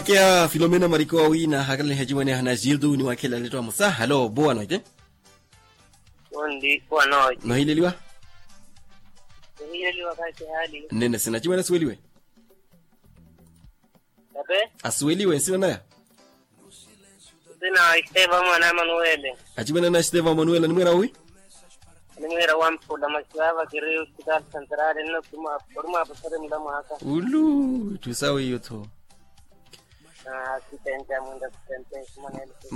kia filomena mariko awina hakala hejimani hana jildu ni wakela letwa musa halo boa noite Ondi wanoje no hileliwa hili wakati hali nene sina chimana suweliwe tabe asuweliwe sina naya sina Esteva mwana Manuele achimana na steva manuela ni mwera ui nimwera wampula masiava kiri hospital central no kuma forma pasare mdamu haka ulu tusawe yoto asistente amunda asistente kumanele